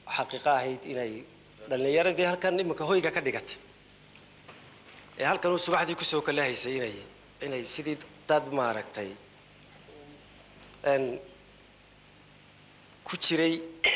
xaqiiqo ahayd inay dhallinyaradii halkan iminka hoyga ka dhigatay ee halkan uu subaxdii kusoo kala haysay inay inay sidii dad maaragtay n ku jiray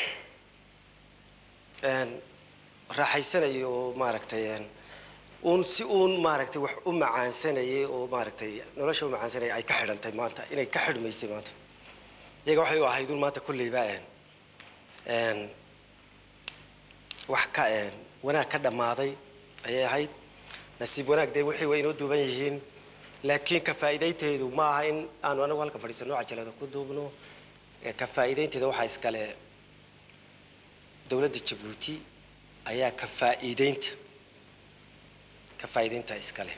n raaxaysanayo oo maaragtay n uun si uun maaragtay wax u macaansanayay oo maaragtay nolosha u macaansanayay ay ka xidhantay maanta inay ka xidhmaysay maanta iyaga waxay u ahayd un maanta kolleyba n n wax ka n wanaag ka dhammaaday ayay ahayd nasiib wanaag dee wixii way inoo duuban yihiin laakiin ka faa'iidaynteedu ma aha in aanu anagu halka fadhiisano cajalada ku duubno ee ka faa'iidaynteeda waxaa iskale dowladda jabuuti ayaa ka faa'iidaynta ka faa'iidaynta iskale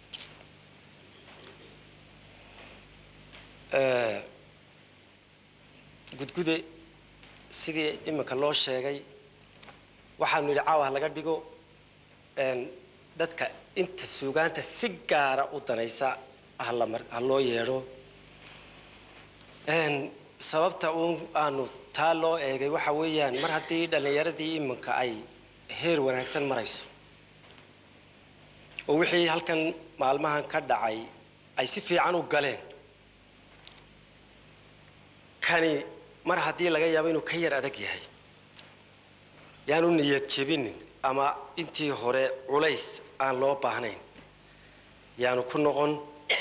gudgude sidii iminka loo sheegay waxaanu yidhi caawa ha laga dhigo n dadka inta suugaanta si gaara u danaysa hala mar ha loo yeedho n sababta uun aanu taa loo eegay waxa weeyaan mar haddii dhallinyaradii iminka ay heer wanaagsan marayso oo wixii halkan maalmahan ka dhacay ay si fiican u galeen kani mar haddii laga yaabo inuu ka yar adag yahay yaanu niyad jebinin ama intii hore culays aan loo baahnayn yaanu ku noqon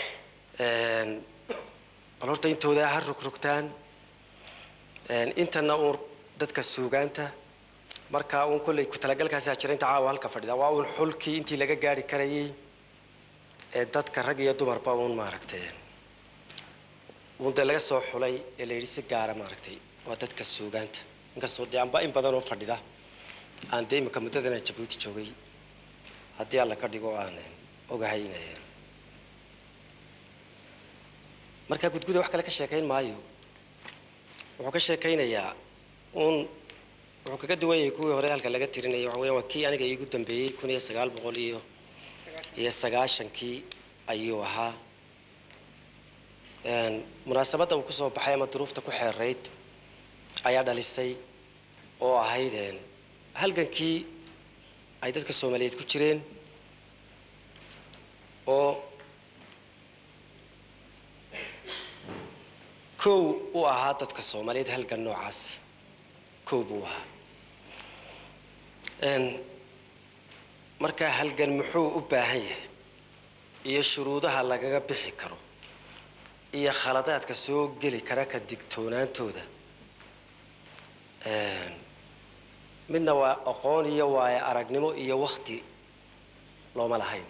bal horta intooda ha rogrogtaan intana uun dadka suugaanta markaa uun kolley ku talagalkaasa jira inta caawa halka fadhida waa uun xulkii intii laga gaari karayay ee dadka rag iyo dumarba uun maaragtay uun dee laga soo xulay ee la yidhi si gaara maaragtay waa dadka suugaanta inkastoo dee anba in badan oo fadhida aan dee iminka muddadana jabuuti joogay haddii alla ka dhigo aan ogahay in markaa gudguda wax kale ka sheekayn maayo wuxuu ka sheekaynayaa uun wuxuu kaga duwan yahay kuwii hore halka laga tirinayay waxa weya waa kii aniga iigu dambeeyey kun iyo sagaal boqol iyo iyo sagaashankii ayuu ahaa munaasabadda uu kusoo baxay ama duruufta ku xeerayd ayaa dhalisay oo ahayd halgankii ay dadka soomaaliyeed ku jireen oo kow u ahaa dadka soomaaliyeed halgan noocaasi kow buu ahaa markaa halgan muxuu u baahan yahay iyo shuruudaha lagaga bixi karo iyo khaladaadka soo geli kara ka digtoonaantooda midna waa aqoon iyo waayo aragnimo iyo wakti looma lahayn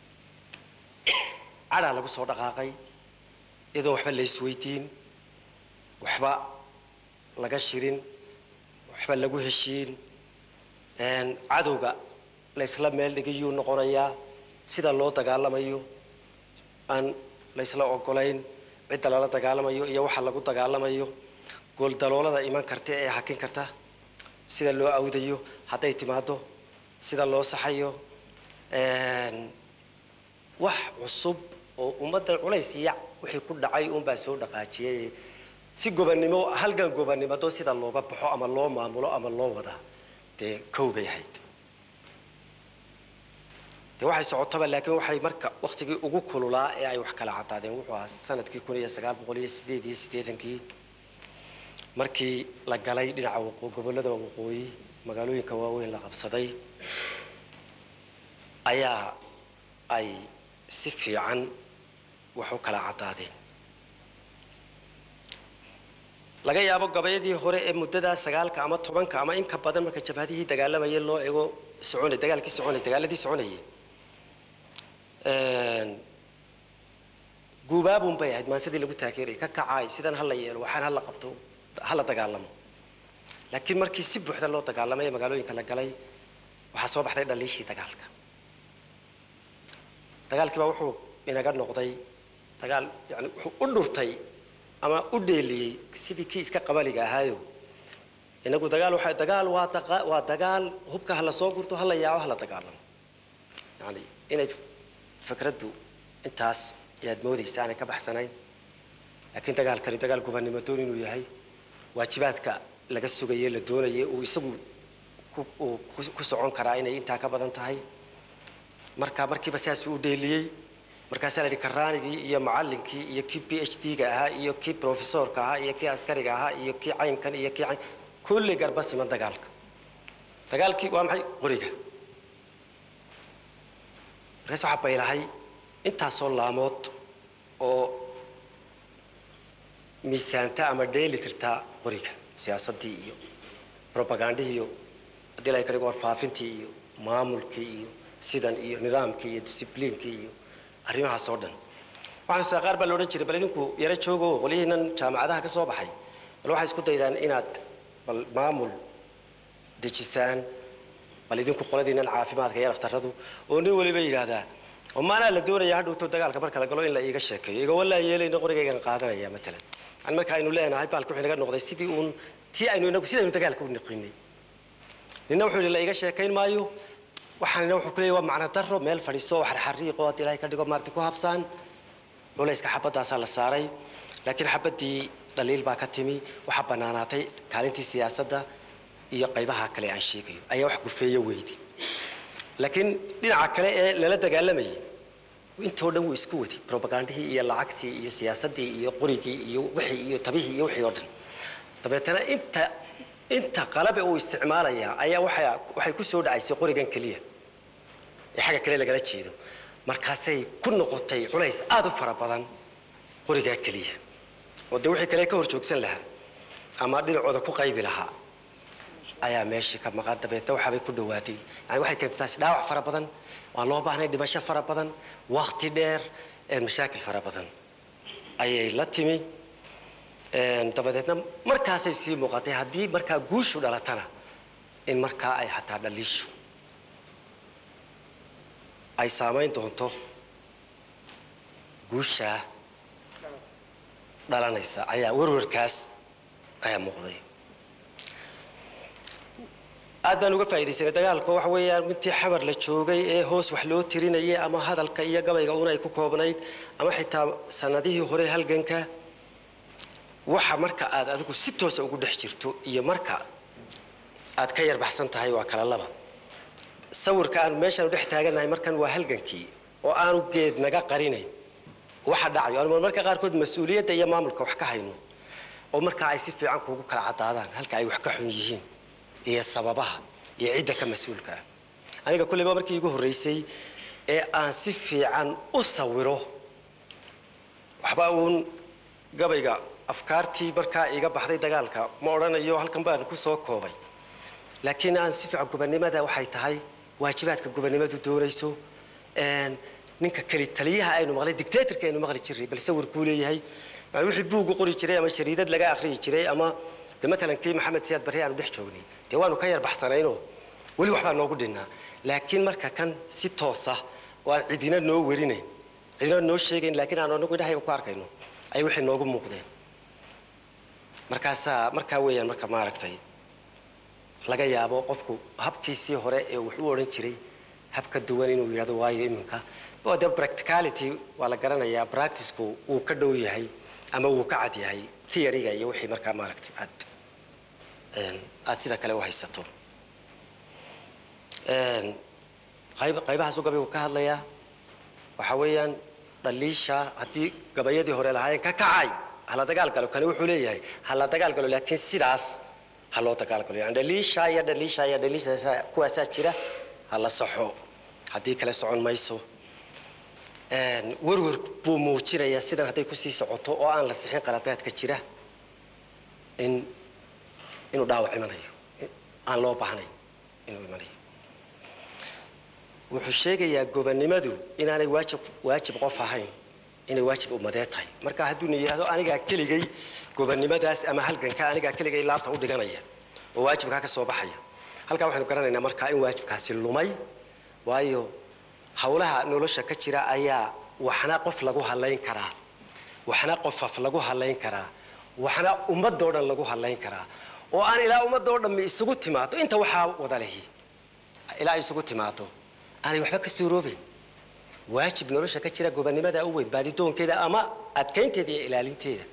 cadhaa lagu soo dhaqaaqay iyadoon waxba laysweydiin waxba laga shirin waxba lagu heshiin cadowga laysla meel dhigayuu noqonayaa sida loo dagaalamayo aan laysla ogolayn cidda lala dagaalamayo iyo waxa lagu dagaalamayo gooldaloolada iman karta ee hakin karta sida loo awdayo hadday timaado sida loo saxayo wax cusub oo ummaddan culays iyo wixii ku dhacay uunbaa soo dhaqaajiyay si gobannimo halgan gobannimado sida looga baxo ama loo maamulo ama loo wada dee kow bay ahayd dee waxay socotaba laakiin waxay marka waktigii ugu kululaa ee ay wax kala cadaadeen wuxuu ahaa sanadkii kun iyo sagaal boqol iyo sideed iyo siddeetankii markii la galay dhinaca waqo gobollada waqooyi magaalooyinka waaweyn la qabsaday ayaa ay si fiican wax u kala caddaadeen laga yaabo gabayadii hore ee muddadaa sagaalka ama tobanka ama inka badan marka jabhadihii dagaalamayay loo ego soconay dagaalkii soconay dagaaladii soconayay guubaabun bay ahayd maansadii lagu taageerayay ka kacaay sidan hala yeelo waxaan hala qabto hala dagaalamo laakiin markii si buuxda loo dagaalamay ee magaalooyinka la galay waxaa soo baxday dhaliishii dagaalka dagaalkii baa wuxuu inaga noqday dagaal yani wuxuu u dhurtay ama u dheeliyey sidii kii iska qabaliga ahaayo inagu dagaal waxa dagaal waa daqa waa dagaal hubka hala soo gurto hala yaaco hala dagaalamo yani inay fikraddu intaas ayaad moodaysa aanay ka baxsanayn laakiin dagaalkani dagaal gobannimo doon inuu yahay waajibaadka laga sugaye la doonayay uu isagu ku- uu ku- ku socon karaa inay intaa ka badan tahay marka markiiba sidaasuu u dheeliyey markaasaa la yidhi karaanigii iyo macallinkii iyo kii b h d-ga ahaa iyo kii profesorka ahaa iyo kii askariga ahaa iyo kii caynkan iyo kii cayn kulli garba siman dagaalka dagaalkii waa maxay qoriga markaas waxaa baylahay intaasoo laamood oo miisaanta ama dheeli tirtaa qoriga siyaasaddii iyo robagandihii iyo haddii la ka dhigo warfaafintii iyo maamulkii iyo sidan iyo nidaamkii iyo discibliinkii iyo arrimahaas oo dhan waxaan saa qaar baa la odhan jiray bal idinku yaro joogo qolyihiinan jaamacadaha ka soo baxay bal waxay isku daydaan inaad bal maamul dejisaan bal idinku qoladiinan caafimaadka iyo dhaftaradu oo nin waliba yidhaahdaa oo maanaa la doonaya hadhowto dagaalka marka la galo in la iiga sheekeeyo iga walaa yeelayna qorigaygan qaadanaya matalan yani marka aynu leenahay baalka wuxuu inaga noqday sidii uun tii aynu inagu sidaynu dagaalka u niqinay nina wuxuu yidhi la iiga sheekayn maayo waxaanina wuxuu ku leeyahy waa macno daro meel fadhiiso wax xariiqo haddii ilaahay ka dhigo maarti ku habsaan culayska xabaddaasaa la saaray laakiin xabaddii dhaliil baa ka timi waxaa bannaanaatay kaalintii siyaasadda iyo qaybaha kale aan sheegayo ayaa wax gufeeyo weydi laakiin dhinaca kale ee lala dagaalamayay intoo dhan wuu isku wadi robagandihii iyo lacagtii iyo siyaasaddii iyo qorigii iyo wixii iyo tabihii iyo wixii oo dhan dabeetana inta inta qalabe uu isticmaalaya ayaa waxay waxay ku soo dhacaysay qorigan keliya ee xagga kale lagala jeedo markaasay ku noqotay culays aada u fara badan qorigaa keliya oo dee wixii kale ka hor joogsan lahaa ama dhinacooda ku qaybi lahaa ayaa meeshii ka maqan dabeetna waxaabay ku dhawaatay yani waxay keentay taasi dhaawac fara badan waan loo baahnay dhimasho fara badan wakti dheer ee mashaakil fara badan ayay la timi dabadeedna markaasay sii muuqatay haddii markaa guushu dhalatana in markaa ay xataa dhaliishu ay saamayn doonto guushaa dhalanaysa ayaa warwarkaas ayaa muuqday aad baan uga faaidaysanay dagaalka waxa weeyaan intii xamar la joogay ee hoos wax loo tirinayay ama hadalka iyo gabayga una ay ku koobnayd ama xitaa sanadihii hore halganka waxa marka aad adigu si toosa ugu dhex jirto iyo marka aad ka yarbaxsan tahay waa kala laba sawirka aanu meeshaanu dhex taagannahay markan waa halgankii oo aanu geed naga qarinayn waxa dhacayo aanu marmarka qaarkood mas-uuliyadda iyo maamulka wax ka hayno oo markaa ay si fiican kuugu kala caddaadaan halka ay wax ka xun yihiin iyo sababaha iyo cidda ka mas-uulka ah aniga kulleyba markii igu horraysay ee aan si fiican u sawiro waxba uun gabayga afkaartii markaa iga baxday dagaalka ma odhanayo halkan baan ku soo koobay laakiin aan si fiican gubannimada waxay tahay waajibaadka gubannimadu doonayso ninka keli taliyaha aynu maqlay dictatorka aynu maqli jiray bal sawirkuu leeyahay yani wixii buugu qori jiray ama shariidad laga akhriyi jiray ama de matalan kii maxamed siyaad barre aanu dhex joognay dee waanu ka yar baxsanaynoo weli waxbaa noogu dhinnaa laakiin marka kan si toosa oo aan cidina noo werinayn cidina noo sheegayn laakiin aanu anagu indhahayga ku arkayno ay wixii noogu muuqdeen markaasaa markaa weeyaan marka maaragtay laga yaabo qofku habkiisii hore ee wax u odhan jiray hab ka duwan inuu yidhahdo waayo iminka oo dee practicality waa la garanayaa practiceku wuu ka dhow yahay ama wuu ka cad yahay theoryga iyo wixii markaa maaragtay aad aad sida kale u haysato qayb qaybahaasuu gabaygu ka hadlayaa waxaa weeyaan dhaliisha haddii gabayadii hore lahaayeen ka kacay hala dagaal galo kani wuxuu leeyahay hala dagaal galo laakiin sidaas ha loo dagaal galo yani dhaliisha iyo dhaliisha iyo dhaliisha kuwaasaa jira ha la saxo haddii kale socon mayso werwer buu muujinayaa sidan hadday kusii socoto oo aan la sixin qaladaadka jira in inuu dhaawac imanayo aan loo baahnayn inuu imanayo wuxuu sheegayaa gobannimadu inaanay waajib waajib qof ahayn inay waajib ummadee tahay marka hadduuna yidhahdo anigaa keligay gobannimadaas ama halganka anigaa keligay laabta u dhiganaya oo waajibkaa ka soo baxaya halkaa waxaynu garanaynaa markaa in waajibkaasi lumay waayo hawlaha nolosha ka jira ayaa waxna qof lagu halayn karaa waxna qofaf lagu halayn karaa waxna ummadoo dhan lagu halayn karaa oo aan ilaa ummadoo dhammi isugu timaado inta waxaa wada lehi ilaa isugu timaado aanay waxba ka suuroobayn waajib nolosha ka jira gobannimada u weyn baadidoonkeeda ama adkaynteeda iyo ilaalinteeda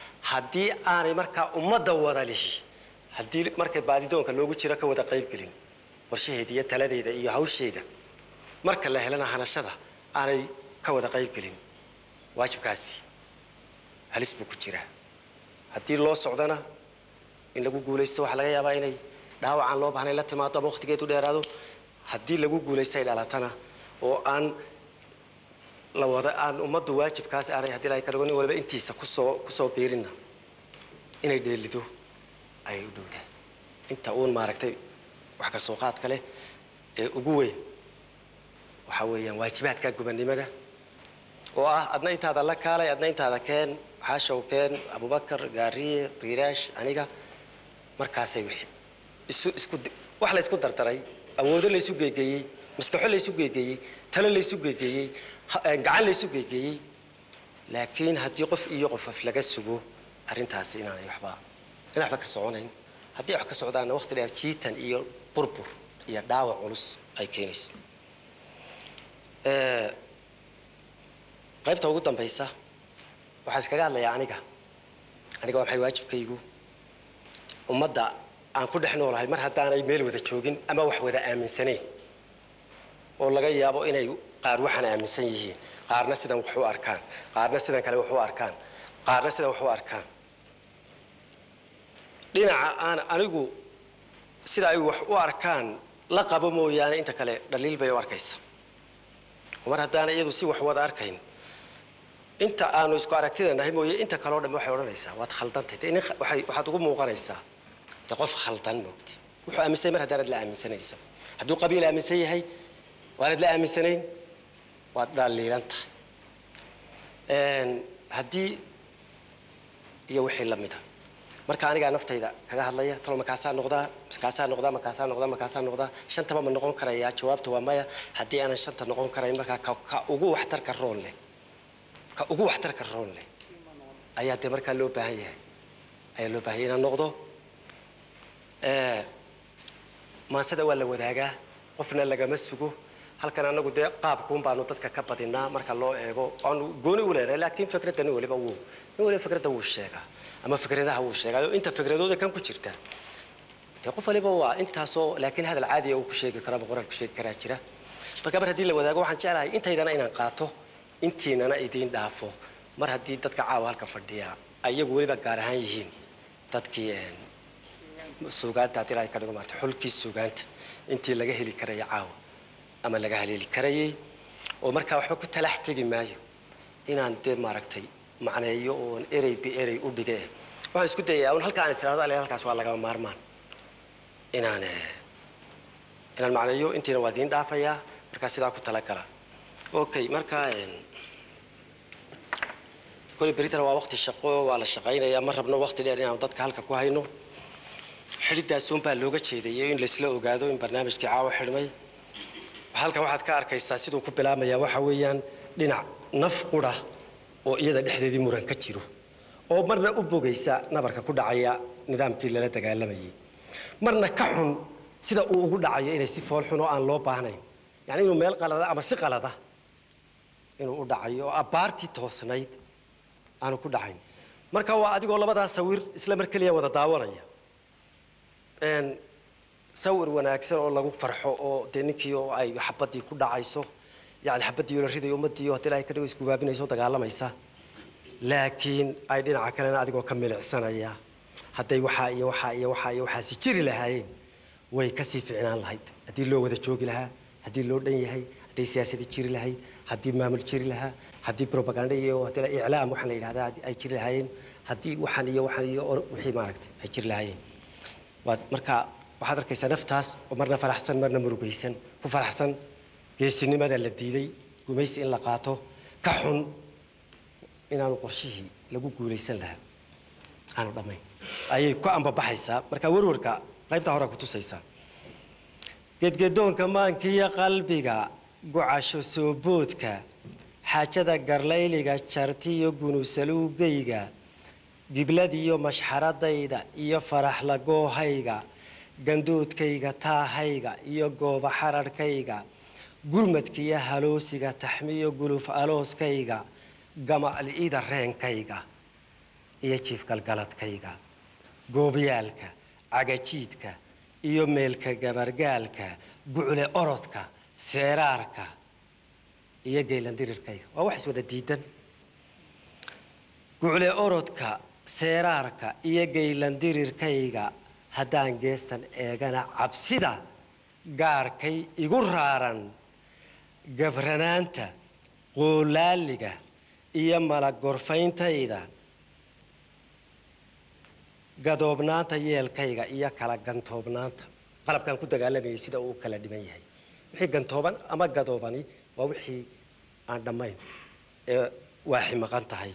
haddii aanay markaa ummadda wada lihi haddii markay baadidoonka loogu jiro ka wada qaybgelin qorshaheeda iyo taladeeda iyo hawsheeda marka la helana hanashada aanay ka wada qayb gelin waajibkaasi halis buu ku jiraa haddii loo socdana in lagu guulaysto waxaa laga yaabaa inay dhaawacaan loo bahnay la timaado ama waqtigeedu dheeraado haddii lagu guulaysto ay dhalatana oo aan la wada aan ummaddu waajibkaasi aanay haddii laga ka dhigo nin waliba intiisa kusoo kusoo biirinna inay dheelido ayay u dhowdahay inta uun maaragtay wax ka soo qaadka leh ee ugu weyn waxaa weeyaan waajibaadka gubannimada oo ah adna intaada la kaalay adna intaada keen xaashow keen abubakar gaariye riiraash aniga markaasay wixii isu isku wax la isku dardaray awoodo la isu geegeeyey maskaxo la isu geegeeyey talo la isu geegeeyey gacan la isu geegeeyey laakiin haddii qof iyo qofof laga sugo arrintaasi inaanay waxba in waxba ka soconayn haddii wax ka socdaanna waqti dheer jiitan iyo burbur iyo dhaawac culus ay keenayso qaybta ugu dambaysa waxaan iskaga hadlayaa aniga aniga waa maxay waajibkaygu ummadda aan ku dhex noolahay mar haddaanay meel wada joogin ama wax wada aaminsanayn oo laga yaabo inay qaar waxaan aaminsan yihiin qaarna sidan wax u arkaan qaarna sidan kale wax u arkaan qaarna sidan wax u arkaan dhinaca aan anigu sida ay wax u arkaan la qabo mooyaane inta kale dhaliil bay u arkaysa mar haddaana iyadu si wax wada arkayn inta aanu isku aragtida nahay mooye inta kaleo dhan waxay odhanaysaa waad khaldantay de waay waxaad ugu muuqanaysaa de qof khaldan moogti wuxuu aaminsan mar haddaanad la aaminsanaysa hadduu qabiil aaminsan yahay waanad la aaminsanayn waad dhaliilan tahay haddii iyo wixii lamida marka anigaa naftayda kaga hadlaya talo makaasaa noqdaa makaasaa noqdaa makaasaa noqdaa makaasaa noqdaa shantaba ma noqon karayaa jawaabta waa maya haddii aanan shanta noqon karayn markaa ka ka ugu waxtarka roon leh ka ugu waxtarka roon leh ayaa dee markaa loo baahan yahay ayaa loo baahan yahay inaan noqdo maansada waa la wadaagaa qofna lagama sugo halkan anagu dee qaabkuun baanu dadka ka badinaa marka loo eego aanu gooni u leenahay laakiin fikradda nin waliba wuu nin waliba fikradda wuu sheegaa ama fikradaha wuu sheegaayo inta fikradooda kan ku jirta dee qof waliba waa intaasoo laakiin hadal caadiya uu ku sheegi karo ama qoraal ku sheegi karaa jira marka mar haddii la wadaago waxaan jeclahay intaydana inaan qaato intiinana idiin dhaafo mar haddii dadka caawa halka fadhiya ayagu weliba gaar ahaan yihiin dadkii suugaanta haddii ilahay ka dhigo maarta xulkii suugaanta intii laga heli karaya caawa ama laga haleeli karayay oo markaa waxba ku talax tegi maayo inaan dee maaragtay macneeyo oon erey bi erey u dhige waxaan isku dayayaa un halka aan is irahdo ale halkaas waa lagama maarmaan inaan inaan macneeyo intiina waa idiin dhaafayaa markaa sidaa ku talagala okay markaa kole beritana waa waqti shaqo waa la shaqaynayaa ma rabno waqti dheer inaanu dadka halka ku hayno xidhidaasuun baa looga jeedayay in laysla ogaado in barnaamijkii caawa xidhmay halkan waxaad ka arkaysaa siduu ku bilaabmayaa waxa weeyaan dhinac naf qura oo iyada dhexdeedii muran ka jiro oo marna u bogaysa nabarka ku dhacaya nidaamkii lala dagaalamayay marna ka xun sida uu ugu dhacayo inay si fool xun oo aan loo baahnayn yani inuu meel qalada ama si qalada inuu u dhacayo oo abbaartii toosnayd aanu ku dhacayn marka waa adigoo labadaa sawir isla mar keliya wada daawanaya sawir wanaagsan oo lagu farxo oo dee ninkii oo ay xabadii ku dhacayso yani xabadii la ridayo ummadii oo hadii ilahay ka dhigo isgubaabinayso dagaalamaysa laakiin ay dhinaca kalena adigoo ka milicsanaya hadday waxaa iyo waxaa iyo waxaa iyo waxaasi jiri lahaayeen way kasii ficnaan lahayd haddii loo wada joogi lahaa haddii loo dhan yahay hadday siyaasadii jiri lahayd haddii maamul jiri lahaa haddii propaganda iyo haddii iclaam waxaa la yidhahdaa ay jiri lahaayeen haddii waxaan iyo waxaan iyo wixii maaragtay ay jiri lahaayeen waad marka waxaad arkaysaa naftaas oo marna faraxsan marna murugaysan ku faraxsan geesinimada la diiday gumaysi in la qaato ka xun inaanu qorshihii lagu guulaysan lahaa aanu dhammayn ayay ku ambabaxaysaa marka warwarka qaybta hore ku tusaysaa gedgedoonka maankiiyo qalbiga gocasho sooboodka xaajada garlayliga jartiyo gunusaluugayga gibladiyo mashxaradayda iyo faraxlagoohayga gandoodkayga taahayga iyo gooba xararhkayga gurmadkiyo haloosiga taxmiyo guluf alooskayga gama'li'ida reenkayga iyo jiifgalgaladkayga goobyaalka cagajiidka iyo meelka gabargaalka gucle orodka seeraarka iyo geelandirirkayga waa wax iswada diidan gucle orodka seeraarka iyo geylandirirkayga haddaan geestan eegana cabsida gaarkay igu raaran gabranaanta qoolaaliga iyo malagorfayntayda gadoobnaanta yeelkayga iyo kala gantoobnaanta qalabkaan ku dagaalamayay sida uu kala dhiman yahay wixii gantooban ama gadoobani waa wixii aan dhammayn ee waaxi maqan tahay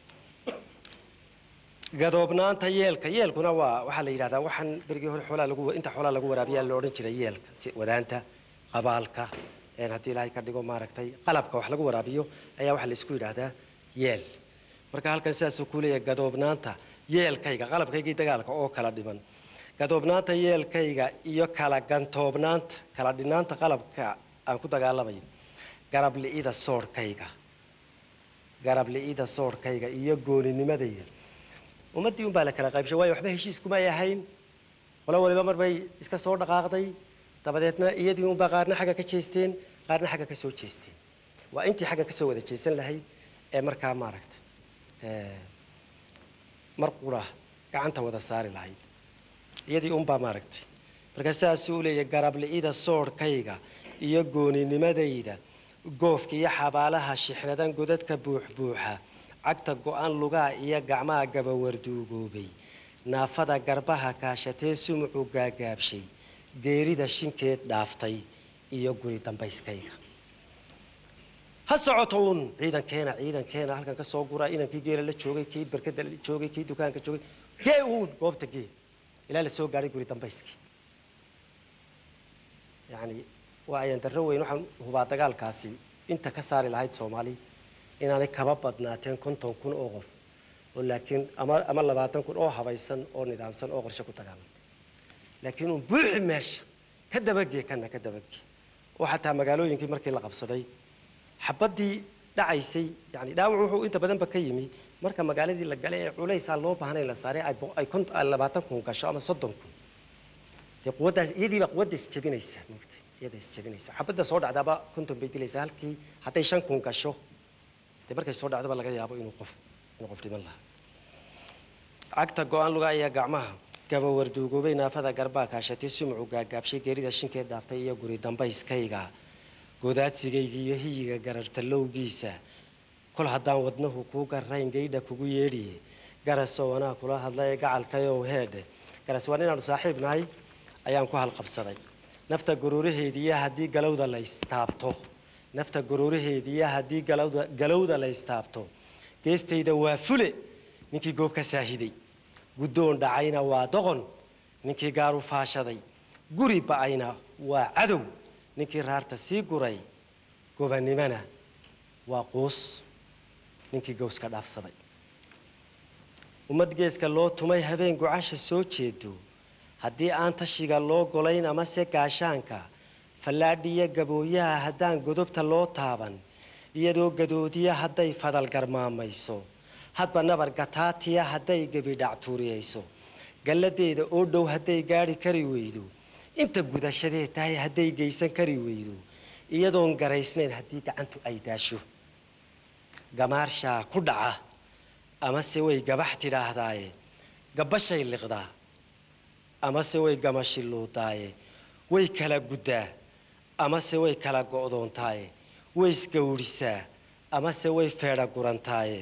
gadoobnaanta yeelka yeelkuna waa waxaa la yidhahdaa waxaan berigii hore xoolaa lagu inta xoolaa lagu waraabiyaa la odhan jiray yeelka si wadaanta qabaalka een haddii ilaahay ka dhigo maaragtay qalabka wax lagu waraabiyo ayaa waxaa la isku yidhaahdaa yeel marka halkan sidaasuu ku leeyahay gadoobnaanta yeelkayga qalabkaygii dagaalka oo kala dhiman gadoobnaanta yeelkayga iyo kala gantoobnaanta kala dhinaanta qalabka aan ku dagaalamayo garab li'ida soorhkayga garab li'ida soorhkayga iyo gooninimadayda ummaddii unbaa la kala qaybshay waayo waxba heshiis kuma ay ahayn qolo waliba mar bay iska soo dhaqaaqday dabadeedna iyadii unbaa qaarna xagga ka jeesteen qaarna xagga ka soo jeesteen waa intii xagga kasoo wada jeesan lahayd ee markaa maaragtay mar qura gacanta wada saari lahayd iyadii unbaa maaragtay marka sidaasuu leeyahay garab li'ida soorhkayga iyo gooninimadayda goofka iyo xabaalaha shixnadan godadka buuxbuuxa cagta go-an lugaa iyo gacmaha gabawarduugoobay naafada garbaha kaashatee sumucu gaagaabshay geerida shinkeed dhaaftay iyo guri dambayskayga ha socoto uun ciidankeena ciidankeena halkan ka soo gura inankii geela la joogay kii berkada la joogay kii dukaanka joogay gee uun goobta gee ilaa la soo gaadhay guri dambayskii yacni waa ayaan darro weyn waxaan hubaa dagaalkaasi inta ka saari lahayd soomaali inaanay kaba badnaateen konton kun oo qof oo laakiin ama ama labaatan kun oo habaysan oo nidaamsan oo qorshe ku dagaalantay laakiin uun buuxi meesha ka dabagee kana ka dabagee oo xataa magaalooyinkii markii la qabsaday xabaddii dhacaysay yani dhaawac wuxuu inta badanba ka yimi marka magaaladii la galay ee culaysaa loo baahnayn la saaray ay bo- ay kont- ay labaatan kun gasho ama soddon kun dee quwaddaas iyadiiba quwadda isjebinaysa moogtay iyada isjebinaysa xabadda soo dhacdaaba konton bay dilaysaa halkii hadday shan kun gasho dee markay soo dhacdaba laga yaabo inuu qof inuu qof dhiman lahaa cagta go-aan lugaa iyo gacmaha gabawarduugoobay naafada garbaa kaashatay sumucu gaagaabshay geerida shinkeed dhaaftay iyo guri dambayskayga godaadsigayga iyo hiyiga garartalowgiisa kol haddaan wadnahu kuu garayn gaydha kugu yeedhiye garasoo wanaa kula hadlaye gacalkayow heedhe garas waa inaanu saaxiib nahay ayaan ku halqabsaday nafta gororaheediiyo haddii galowda la istaabto nafta gororaheediiyo haddii galowda galowda la istaabto geestayda waa fule ninkii goob ka saahiday guddoon dhacayna waa doqon ninkii gaaru faashaday guri ba'ayna waa cadow ninkii raarta sii guray gobanimana waa quus ninkii gowska dhaafsaday ummad geeska loo tumay habeen gocasha soo jeedo haddii aan tashiga loo golayn amase gaashaanka fallaadhiyo gabooyaha haddaan godobta loo taaban iyadoo gadoodiya hadday fadal garmaamayso hadba nabar gataatiya hadday gebidhactuuriyayso galladeeda oo dhow hadday gaadhi kari weydo inta gudashadee tahay hadday geysan kari weydo iyadoon garaysnayn haddii gacantu ay daasho gamaarshaa ku dhaca amase way gabax tidhaahdaaye gabbashay liqdaa amase way gamashiluudaaye way kala guddaa amase way kala go'doontaaye way isgawrisaa amase way feedha gurantaaye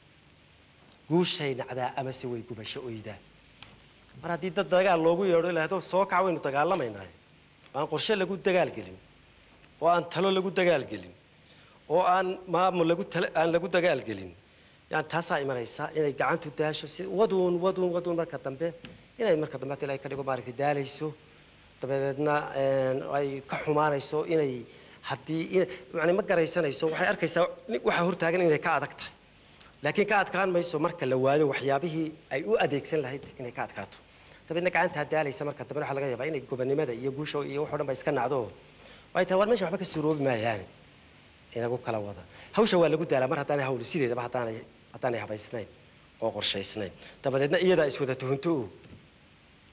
guushay nacdaa amase way gubasho oydaa mar haddii dad dagaal loogu yeedho ilaahdo soo kac waynu dagaalamaynaaye oo aan qorshe lagu dagaalgelin oo aan talo lagu dagaalgelin oo aan maamul lagu tala- aan lagu dagaalgelin yani taasaa imanaysa inay gacantu daasho si waduun waduun waduun marka dambe inay marka dambe hata ilahay ka dhigo maaragtay daalayso dabadeedna een, ay ka xumaanayso inay haddii in- yani ma garaysanayso waxay arkaysaa nin- waxaa hortaagan inay ka adag tahay laakiin ka adkaan mayso marka la waado waxyaabihii ay u adeegsan lahayd inay ka adkaato dabeedna gacantaa daalaysa marka dambe waxaa laga yaabaa inay gobonimada iyo guusha iyo wax oo dhan ba iska nacdo ay tahay war meesha waxba ka suuroobi maayaan inagu kala wada hawsha waa lagu daalaa mar haddaanay hawlu sideedaba haddaanay haddaanay habaysnayn oo qorshaysnayn dabadeedna iyadaa iswada tuhunto oo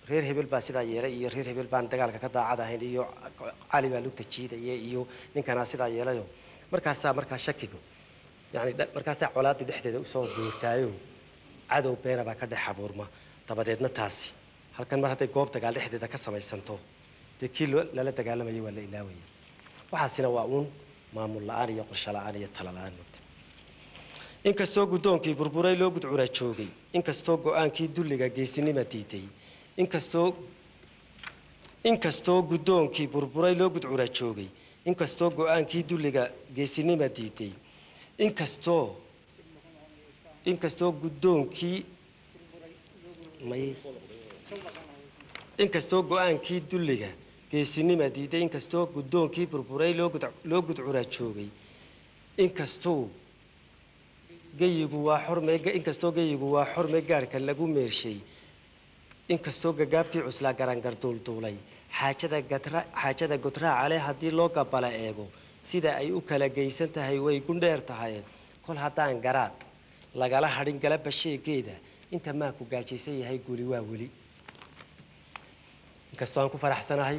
reer hebel baa sidaa yeelay iyo reer hebel baan dagaalka ka daacad ahayn iyo cali baa lugta jiidaya iyo ninkanaa sidaa yeelayo markaasaa markaa shakiga yani markaasaa colaadii dhexdeeda usoo guurtaayo cadow beena baa ka dhex abuurma dabadeedna taasi halkan mar hadday goob dagaal dhexdeeda ka samaysanto dee kii lala dagaalamayay waa la ilaawaya waxaasina waa uun maamul la-aan iyo qorsho la-aan iyo tala la-aan mogta inkastoo guddoonkii burburay loo gudcura joogay inkastoo go-aankii dulliga geesinima diiday inkastoo inkastoo guddoonkii burburay loo gudcura joogay inkastoo go-aankii dulliga geesinima diiday inkastoo inkastoo guddoonkii may inkastoo go-aankii dulliga geesinima diiday inkastoo guddoonkii burburay loo gud loo gudcura joogay inkastoo geyigu waa xorme inkastoo geyigu waa xorme gaadhka lagu meershay inkastoo gagaabkii cuslaa garangar duulduulay xaajada gatra xaajada godraacale haddii loo gabala eego sida ay u kala geysan tahay way gundheer tahay kol haddaan garaad lagala hadhin galaba sheegeeda inta maanku gaajaysan yahay guli waa weli inkastoo aan ku faraxsanahay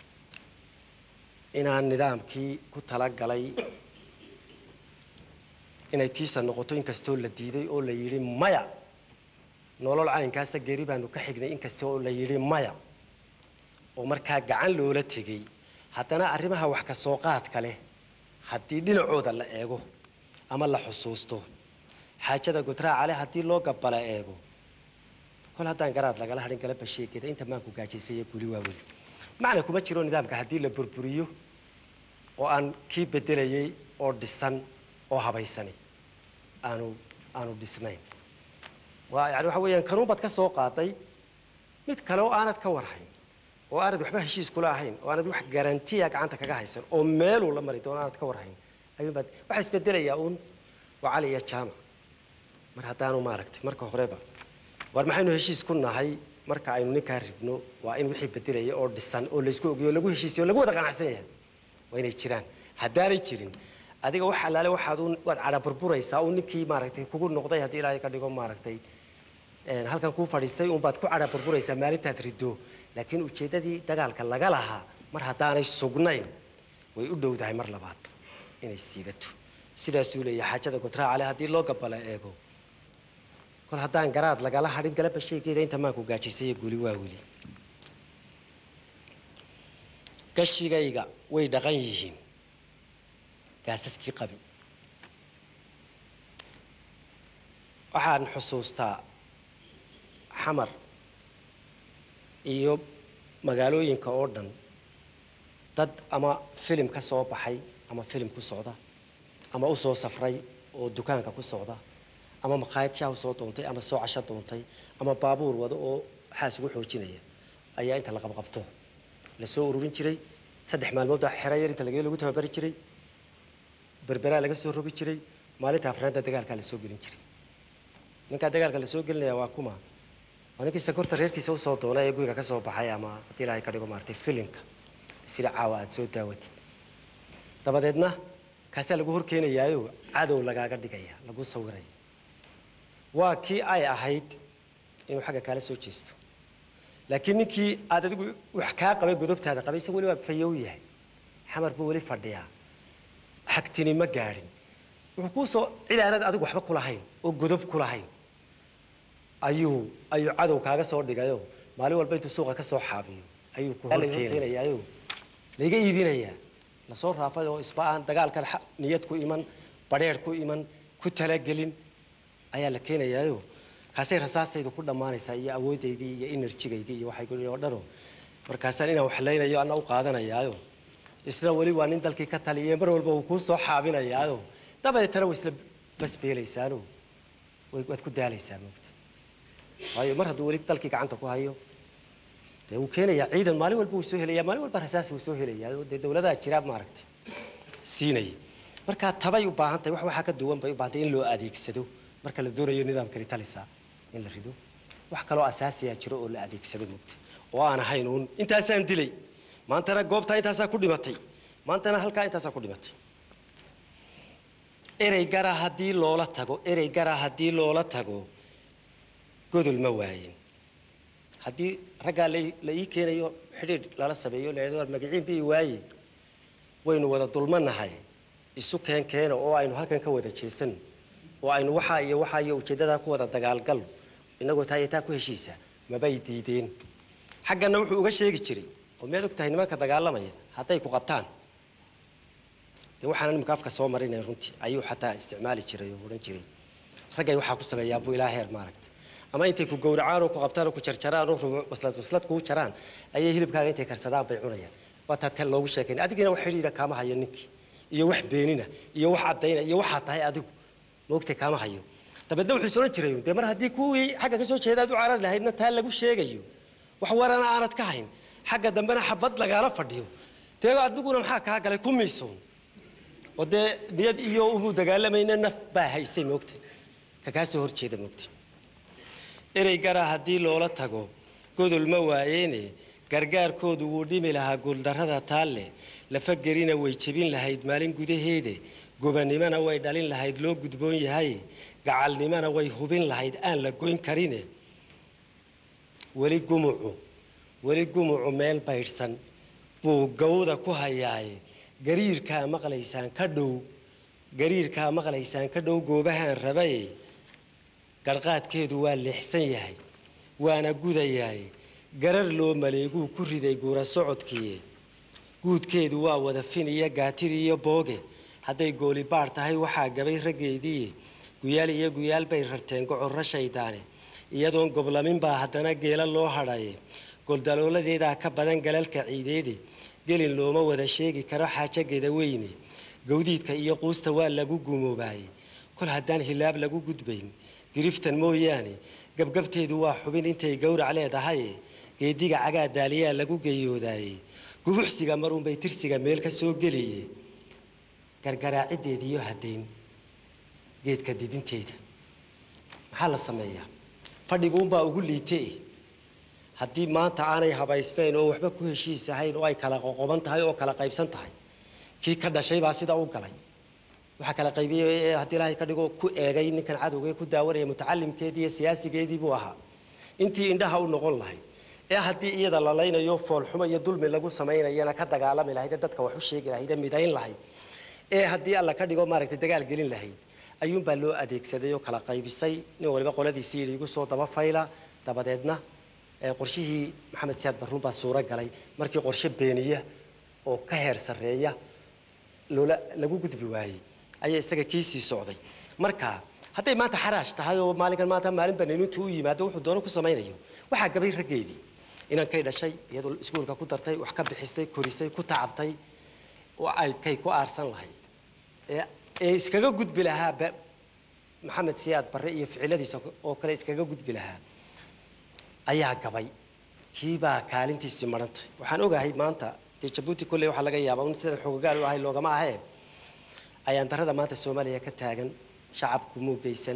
inaan nidaamkii ku talagalay inay tiisa noqoto inkastoo la diiday oo la yidhi maya nolol caynkaasa geri baanu ka xignay inkasta oo la yidhi maya oo markaa gacan loola tegey haddana arrimaha wax ka soo qaadka leh haddii dhinacooda la eego ama la xusuusto xaajada godraaca leh haddii loo gabala eego kol haddaan garaad lagala hadhin galaba sheegeeda inta maanku gaajaysaya guli waa weli macna kuma jiro nidaamka haddii la burburiyo oo aan kii bedelayay oo dhisan oo habaysani aanu aanu dhisnayn waa yani waxa weeyaan kanuunbaad ka soo qaaday mid kale oo aanad ka warhayn oo aanad waxba heshiis kula ahayn oo aanad wax garantiya gacanta kaga haysan oo meeluu la mari doono aanad ka warhayn ayuunbaad waxaa isbedelayaa uun waa cali iyo jaamac mar haddaanu maaragtay marka horeba war maxaynu heshiis ku nahay marka aynu ninkaa ridno waa in wixii bedelaya oo dhisan oo laysku ogeyo o lagu heshiisiyo o lagu wada qanacsan yahay waa inay jiraan haddaanay jirin adiga wax allaale waxaad un waad cadha burburaysaa uu ninkii maaragtay kugu noqday haddii ilaahay ka dhigo maaragtay halkan kuu fadhiistay unbaad ku cadha burburaysaa maalintaad riddo laakiin ujeeddadii dagaalka laga lahaa mar haddaanay sugnayn way u dhowdahay mar labaad inay siibato sidaasuu leeyahay xaajada godraacale haddii loo gabala eego kol haddaan garaad lagala hadhin galaba sheegeeda inta maanku gaajaysaya guli waa weli gashigayga way dhaqan yihiin gaasaskii qabi waxaan xusuustaa xamar iyo magaalooyinka oo dhan dad ama filim ka soo baxay ama filim ku socda ama u soo safray oo dukaanka ku socda ama maqaayad shaah soo doontay ama soo casho doontay ama baabuur wado oo waxaas ugu xoojinaya ayaa inta la qabqabto la soo ururin jiray saddex maalmood xero yar inta lagee lagu tababari jiray berberaa laga soo rogi jiray maalinta afraanta dagaalkaa la soo gelin jiray ninkaa dagaalka la soo gelinaya waa kuma waa ninkii sakorta reerkiisa usoo doonay ee guriga ka soo baxay ama haddii ilaahay ka dhigo maartay filimka sida caawa aada soo daawatid dabadeedna kaasaa lagu horkeenayaayo cadow lagaaga dhigaya lagu sawiraya waa kii ay ahayd inuu xagga kaala soo jeesto laakiin ninkii aad adigu wax kaa qabay godobtaada qabay isaga weli waa fayow yahay xamar buu weli fadhiyaa xagtini ma gaadhin wuxuu kuu soo cid aanad adigu waxba kulahayn oo godob kulahayn ayuu ayuu cadow kaaga soo dhigayo maalin walba intuu suuqa ka soo xaabiyo ayuu ku horkeenayaayo laiga iibinayaa lasoo raafay oo isba aan dagaalkan niyad ku iman badheer ku iman ku talagelin ayaa la keenayaayo kaasay rasaastaydu ku dhammaanaysaa iyo awoodaydii iyo enerjigaydii iyo waxay oo dhano markaasaan inaan waxlaynayo ana u qaadanayaayo isna weli waa nin dalkii ka taliye mar walba uu kuu soo xaabinayaayo dabadeetana way isla basbeelaysaano waad ku daalaysaa moogta waayo mar hadduu weli dalkii gacanta ku hayo dee wuu keenayaa ciidan maalin walba wuu soo helaya maalin walba rasaas wuu soo helayaa oo dee dawladaha jiraa maaragtay siinaya markaa tabay u baahan tahay wax waxaa ka duwan bay u baahan tahay in loo adeegsado marka la doonayo nidaamkani talisa in la rido wax kaloo asaasiyaa jiro oo la adeegsado moogta oo aan ahayn uun intaasaan dilay maantana goobtaa intaasaa ku dhimatay maantana halkaa intaasaa ku dhimatay erey gara haddii loola tago erey gara haddii loola tago godol ma waayin haddii raggaa la ii keenayo xidhiidh lala sameeyo la war magaciin bii waaye waynu wada dulmanahay isu keen keena oo aynu halkan ka wada jeesano oo aynu waxaa iyo waxaa iyo ujeeddadaa ku wada dagaalgalno inagoo taa iyo taa ku heshiisa mabay diideen xaggana wuxuu uga sheegi jiray oo miyaad og tahay nimanka dagaalamaya hadday ku qabtaan dee waxaana nimanka afka soo marinaya runtii ayuu xataa isticmaali jiray oo odhan jiray raggay waxaa ku sameeyaan buu ilaa heer maaragta ama intay ku gowracaan oo ku qabtaan oo ku jarjaraan oo waslad waslad kuu jaraan ayay hilibkaaga intay karsadaan bay cunayaan waa taa tel loogu sheekayn adigina wax xidhiidha kaama hayo ninkii iyo wax beenina iyo wax caddayna iyo waxaa tahay adigu moogtay kaama hayo dabeedna wuxuu is odhan jiray dee mar haddii kuwii xagga ka soo jeeda aad u carari lahaydna taa lagu sheegayo wax warana aanad ka hayn xagga dambena xabad lagaala fadhiyo dee adiguna maxaa kaa galay ku miisoon oo dee niyad iyo umuu dagaalamayna naf baa haysay moogtay ka kaa soo horjeeda moogtay erey gara haddii loola tago godol ma waayeene gargaarkoodu wuu dhimi lahaa guuldarrada taalle lafagerina way jebin lahayd maalin gudaheede gobanimona way dhalin lahayd loo gudboon yahay gacalnimona way hubin lahayd aan la goyn karine weli gumucu weli gumucu meel baydhsan buu gawda ku hayaaye gariirkaa maqlaysaan ka dhow gariirkaa maqlaysaan ka dhow goobahaan rabaye garqaadkeedu waa leexsan yahay waana gudayaay garar loo maleeguu ku riday guura socodkiiye guudkeedu waa wada fin iyo gaatir iyo booge hadday gooli baadh tahay waxaa gabay raggeediiye guyaal iyo guyaal bay rarteen gocorro shaydaane iyadoon goblamin baa haddana geela loo hadhaye goldalooladeedaa ka badan galalka ciideede gelin looma wada sheegi karo xaajageeda weyne gawdiidka iyo quusta waa lagu gumoobaayey kol haddaan hilaab lagu gudbayn giriftan mooyaane gabgabteedu waa xubin intay gowrac leedahaye geediga cagaa daaliyaa lagu geeyoodaayey gubuxsiga marunbay tirsiga meel ka soo geliye gargaraaciddeediiyo haddayn geedka didinteeda maxaa la sameeyaa fadhiguunbaa ugu liite haddii maanta aanay habaysnayn oo waxba ku heshiis ahayn oo ay kala qoqoban tahay oo kala qaybsan tahay kii ka dhashay baa sida u galay waxaa kala qaybiyey haddii ilaahay ka dhigo ku eegay ninkan cadowga ku daawanaya mutacalimkeedii iyo siyaasigeedii buu ahaa intii indhaha u noqon lahayd ee haddii iyada la laynayo foolxumo iyo dulmi lagu samaynayana ka dagaalami lahayd ee dadka wax u sheegi lahayd ee midayn lahayd ee haddii alla ka dhigo maaragtay dagaal gelin lahayd ayuunbaa loo adeegsaday oo kala qaybisay nin waliba qoladiisii yidhi igu soo daba fayla dabadeedna qorshihii maxamed siyaad barruun baa suuro galay markii qorshe beeniya oo ka heer sarreeya loola lagu gudbi waayey ayaa isaga kiisii socday marka hadday maanta xaraash tahay oo maalinkan maanta maalin baniinintu u yimaado wuxuu doono ku samaynayo waxaa gabay raggeedii inankay dhashay iyadoo iskuulka ku dartay wax ka bixistay korisay ku tacabtay oo ay kay ku aarsan lahayd ee ee iskaga gudbi lahaa maxamed siyaad barre iyo ficiladiisa oo kale iskaga gudbi lahaa ayaa gabay kiibaa kaalintiisii marantay waxaan ogahay maanta dee jabuuti kolley waxaa laga yaabaa un sidan xogagaal u ahay loogama ahee ayaan darada maanta soomaaliya ka taagan shacabku muugaysan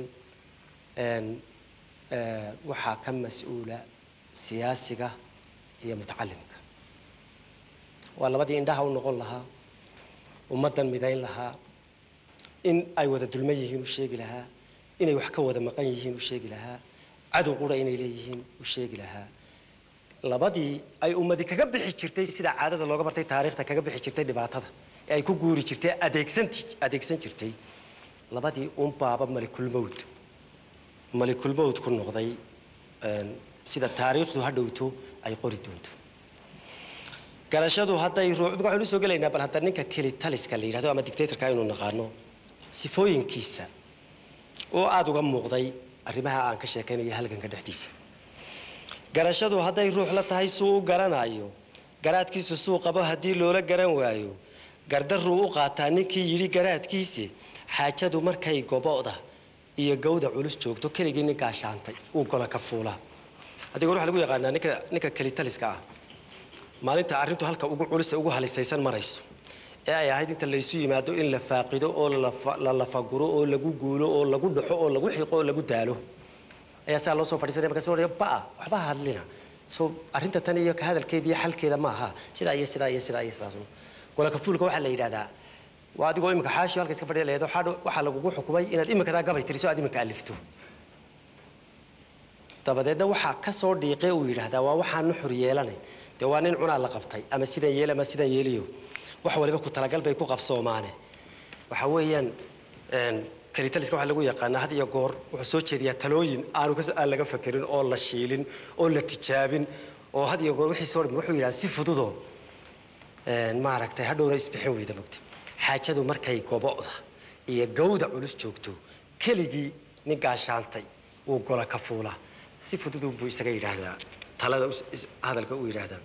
waxaa ka mas-uula siyaasiga iyo mutacalimka waa labadii indhaha u noqon lahaa ummaddan midayn lahaa in ay wada dulman yihiin u sheegi lahaa inay wax ka wada maqan yihiin u sheegi lahaa cadow qura inay leeyihiin u sheegi lahaa labadii ay ummadi kaga bixi jirtay sida caadada looga bartay taariikhda kaga bixi jirtay dhibaatada ee ay ku guuri jirtay adeegsanti adeegsan jirtay labadii un baaba malikulmowd malikulmowd ku noqday sida taariikhdu ha dhowto ay qori doonto garashadu hadday ruux waxaynu soo gelaynaa bal hadda ninka keli taliska la yidhahdo ama dictatorka aynu naqaano sifooyinkiisa oo aada uga muuqday arrimaha aan ka sheekaynayo halganka dhexdiisa garashadu hadday ruux la tahay suu u garanayo garaadkiisu suu qabo haddii loola garan waayo gardaruu u qaataa ninkii yidhi garaadkiisi xaajadu markay gobo'da iyo gawda culus joogto keligii ninkaa shaantay uu gola ka fuulaa adiga waxaa lagu yaqaanaa ninka ninka kelitaliska ah maalinta arrintu halka ugu culus ugu halisaysan marayso ee ay ahayd inta laysu yimaado in la faaqido oo la lafaguro oo lagu guulo oo lagu dhaxo oo lagu xiqo oo lagu daalo ayaa saa loo soo fadhiisanaya markaas odhaya ba'a waxba ha hadlina soo arrinta tan iyo ka hadalkeeda iyo xalkeeda ma aha sidaa iyo sidaa iyo sidaa iyo sidaas golaka fuulka waxaa la yidhahdaa waa adigoo imika xaashiyo halka iska fadhiya leedo waxaa lagugu xukumay inaad imikadaa gabay tiriso aad imika alifto dabadeedna waxaa ka soo dhiiqe uu yidhaahdaa waa waxaan nuxur yeelanayn dee waa nin cunaa la qabtay ama sidan yeel ama sidan yeeliyo wax waliba ku talagal bay ku qabsoomaane waxa weeyaan kalitaliska waxaa lagu yaqaanaa had iyo goor wuxuu soo jeediyaa talooyin aanu aan laga fakerin oo la shiilin oo la tijaabin oo had iyo goor wixii soo dhimin wuxuu yidhaha si fududoo maaragtay hadhowna isbixin weyda mogta xaajadu markay gobo'da iyo gawda culus joogto keligii nin gaashaantay uu gola ka fuula si fududunbuu isaga yidhaahdaa talada hadalka uu yidhaahdaa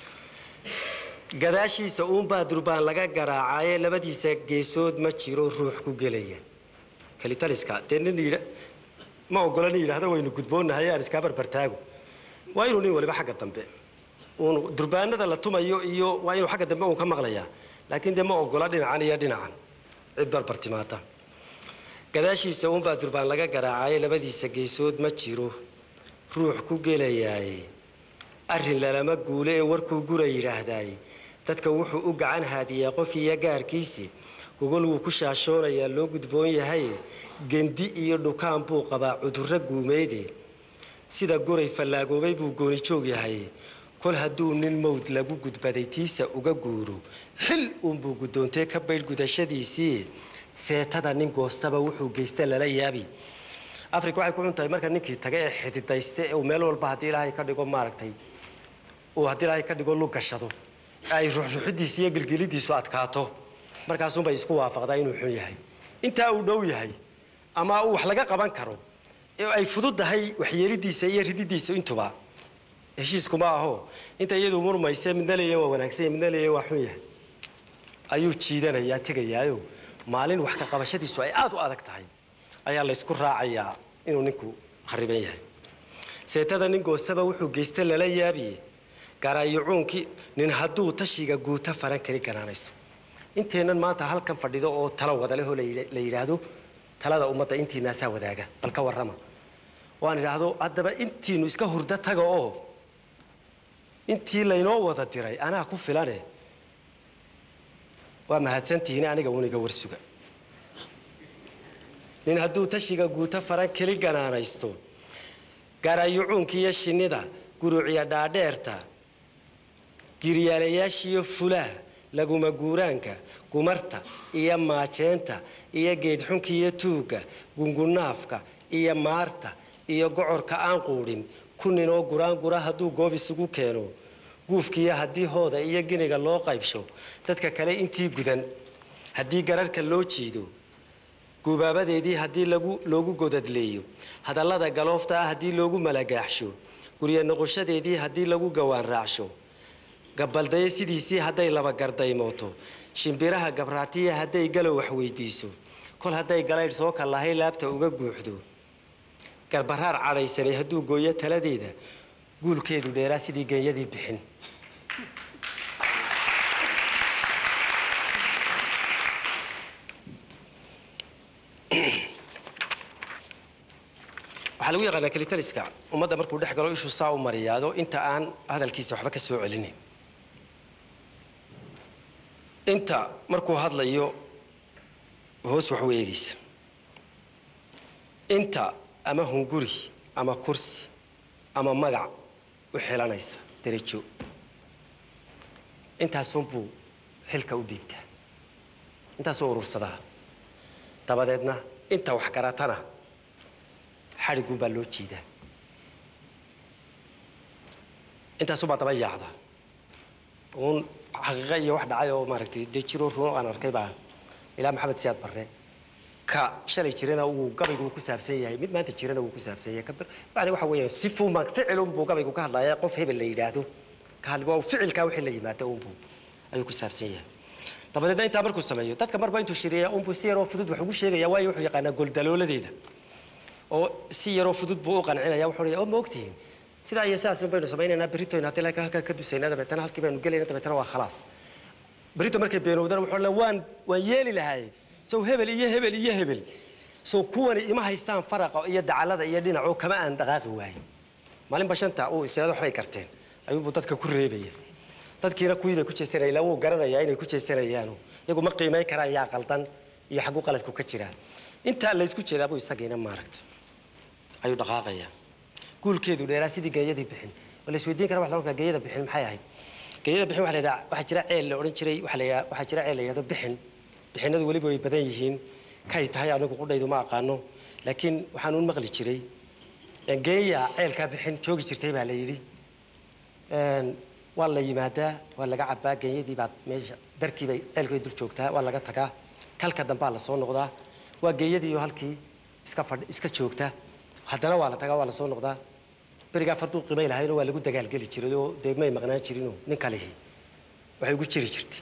gadaashiisa uunbaa durbaan laga garaacaye labadiisa geesood ma jiro ruux ku gelaya kalitaliska dee nin yidha ma ogola nin yidhaahda waynu gudboonahay aan iskaa barbartaago waa inuu nin waliba xagga dambe uun durbaanada la tumayo iyo waa inuu xagga dambe uun ka maqlayaa laakiin dee ma ogola dhinacan iyo dhinacan cid barbar timaada gadaashiisa uunbaa durbaan laga garaacaye labadiisa geesood ma jiro ruux ku gelayaaye arrin lalama guule ee warkuu gura yidhaahdaaye dadka wuxuu u gacan haadiyaa qof iyo gaarkiisi gogol wuu ku shaashoonayaa loo gudboon yahay gendi iyo dhukaan buu qabaa cudurro guumeyde sida goray fallaagoobay buu gooni joog yahay kol hadduu nin mawd lagu gudbaday tiisa uga guuro xil uunbuu guddoontee ka baydh gudashadiisii seetada nin goostaba wuxuu geysta lala yaabi africa waxay ku xun tahay marka ninkii taga ee xididayste ee uu meel walba haddii ilaahay ka dhigo maaragtay uu haddii ilaahay ka dhigo lug gashado ay ruxruxidiisa iyo gilgilidiisu adkaato markaasunbay isku waafaqdaa inuu xun yahay intaa uu dhow yahay ama uu wax laga qaban karo ee ay fududdahay waxyeelidiisa iyo rididiisa intuba heshiiskuma aho inta iyadu murmayse midna leeya waa wanaagsan midna leeya waa xun yahay ayuu jiidanayaa tegayaayo maalin wax ka qabashadiisu ay aada u adag tahay ayaa laysku raacayaa inuu ninku khariban yahay seetada nin goostaba wuxuu geysta lala yaabiye gaaraayucuunkii nin hadduu tashiga guuta faran kari ganaanaysto inteennan maanta halkan fadhido oo talo wada lehoo la yidhaahdo talada ummadda intiinaasaa wadaaga bal ka warrama waan idhaahdo haddaba intiinu iska hurdo taga oo intii laynoo wada diray anaa ku filane waa mahadsantihiin aniga uniga warsuga nin hadduu tashiga guuto faran keli ganaanaysto gaaraayucuunka iyo shinnida guruuciya dhaadheerta giryaalayaashiiyo fulaha laguma guuraanka gumarta iyo maajeenta iyo geedxunka iyo tuugga gungunaafka iyo maarta iyo gocorka aan quudhin ku ninoo guraangura hadduu goob isugu keeno guufkiiyo haddii hooda iyo giniga loo qaybsho dadka kale intii gudan haddii gararhka loo jiido gubaabadeedii haddii loogu godadleeyo hadallada galoofta ah haddii loogu malagaaxsho gurya noqoshadeedii haddii lagu gawaan raacsho gabaldayo sidiisii hadday laba gardaymooto shimbiraha gabraatiya hadday galow wax weydiiso kol hadday galaydh soo kallahay laabta uga guuxdo garbaraar cadhaysanay hadduu gooyo taladeeda guulkeedu dheeraa sidii geeyadii bixin waxaa lagu yaqaanaa kelitaliska ummadda markuu dhex galo ishuu saa u mariyaado inta aan hadalkiisa waxba ka soo celinin inta markuu hadlayo hoos wax u eegaysa inta ama hunguri ama kursi ama magac u xilanaysa derajo intaasunbuu xilka u dhiibtaa intaasuu urursadaa dabadeedna inta wax garatana xadhigun baa loo jiidaa intaasubaa daba yaacda uun xaqiiqa iyo wax dhacay oo maaragtay dee jiroo runo aan arkay baa ilaa maxamed siyaad barre ka shalay jirana uu gabaygu ku saabsan yahay mid maanta jirana wuu ku saabsan yahay yani waxa weeyaan sifuuma ficilunbuu gabaygu ka hadlaya qof hebel la yidhaahdo ka hadli waa ficilkaa wixii la yimaado unbuu ayuu ku saabsan yahay dabadeedna intaa markuu sameeyo dadka marba intuu shiriya unbuu si yaroo fudud wax ugu sheegaya waayo wuxuu yaqaanaa goldalooladeeda oo si yaroo fudud buu u qancinaya wuxuu leeyahay oo ma ogtihiin sidaa iyo sidaas baynu samaynaynaa beritoyna haddii laakiin halkaa ka dusaynaa dabeetana halkii baynu gelayna dabeetana waa khalaas berito markay beenowdana wuxuu le waan waan yeeli lahay sow hebel iyo hebel iyo hebel sow kuwani ima haystaan faraqa iyo dacalada iyo dhinacoo kama aan dhaqaaqi waayin maalinba shanta uu isirada waxbay karteen ayuunbuu dadka ku reebaya dadkiina kuwii bay ku jeesanaya ilaa wuu garanayaa inay ku jeesanayaanu iyagu ma qiimayn karaan yaa qaldan iyo xagguu qaladku ka jiraa intaa laysku jeedaabuu isagiina maaragta ayuu dhaqaaqayaa guulkeedu dheeraa sidii geeyadii bixin waa la isweydiin kara wax la odhan geeyada bixin maxay ahayd geeyada bixin waxa la yidhaha waxaa jira ceel la odhan jiray waxa la yidhaha waxaa jira ceel la yidhahdo bixin bixinadu weliba way badan yihiin kay tahay anigu qudhaydu ma aqaano laakiin waxaan uun maqli jiray geeya ceelkaa bixin joogi jirtay baa la yidhi waa la yimaadaa waa laga cabaa geeyadii baad meesha darkii bay ceelkay dul joogtaa waa laga tagaa kalka dambaa la soo noqdaa waa geeyadiioo halkii iska fadh iska joogta haddana waa la tagaa waa la soo noqdaa berigaa farduu qimay lahaynoo waa lagu dagaalgeli jiray oo dee may maqnaan jirinoo nin kalihi waxay ugu jiri jirtay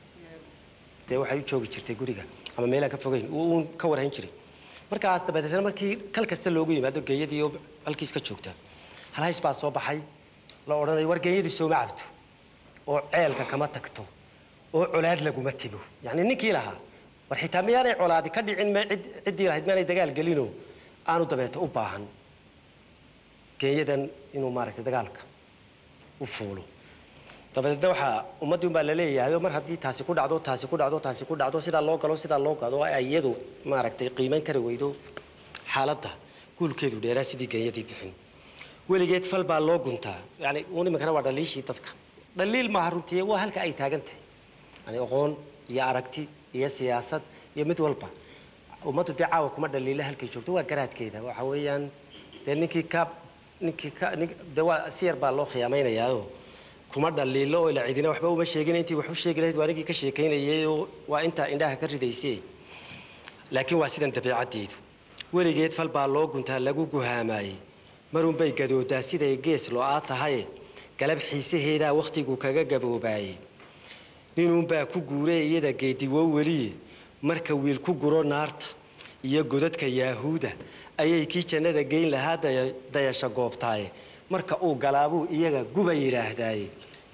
dee waxay u joogi jirtay guriga ama meelaan ka fogeyn uun ka warhayn jiray markaas dabadeetna markii kal kasta loogu yimaado geeyadii oo halkii iska joogta halhays baa soo baxay la odhanayo war geeyadu sooma cabto oo ceelka kama tagto oo colaad laguma timo yacni ninkii lahaa war xitaa miyaanay colaadi ka dhicin m ciddii lahayd miyaanay dagaal gelinoo aanu dabeeto u baahan geeyadan inuu maaragtay dagaalka u fuulo dabadeedna waxaa ummaddii unbaa la leeyahay mar haddii taasi ku dhacdo taasi ku dhacdo taasi ku dhacdo sidaa loo galo sidaa loo gado ay iyadu maaragtay qiimayn kari weydo xaaladda guulkeedu dheeraa sidii geeyadii bixin weligeed fal baa loo guntaa yani uun iminkana waa dhaliishii dadka dhaliil maaha runtii waa halka ay taagan tahay yani aqoon iyo aragti iyo siyaasad iyo mid walba ummaddu dee caawa kuma dhaliila halkay joogto waa garaadkeeda waxa weeyaan dee ninkii ka ninkii ka nin dee waa si yar baa loo khiyaamaynayaao kuma dhaliilo oo ila cidina waxba uma sheegin intii wax u sheegi lahayd waa ninkii ka sheekaynayay oo waa intaa indhaha ka ridaysay laakiin waa sidan dabeecaddeedu weligeed fal baa loo guntaa lagu guhaamaayey marunbay gadoodaa siday gees lo-aa tahaye galab xiisaheedaa wakhtigu kaga gaboobaayey ninuunbaa ku guuree iyada geediwo weliye marka wiil ku guro naarta iyo godadka yaahuuda ayay kii jannada geyn lahaa dayasho goobtaaye marka uu galaabuu iyaga guba yidhaahdaaye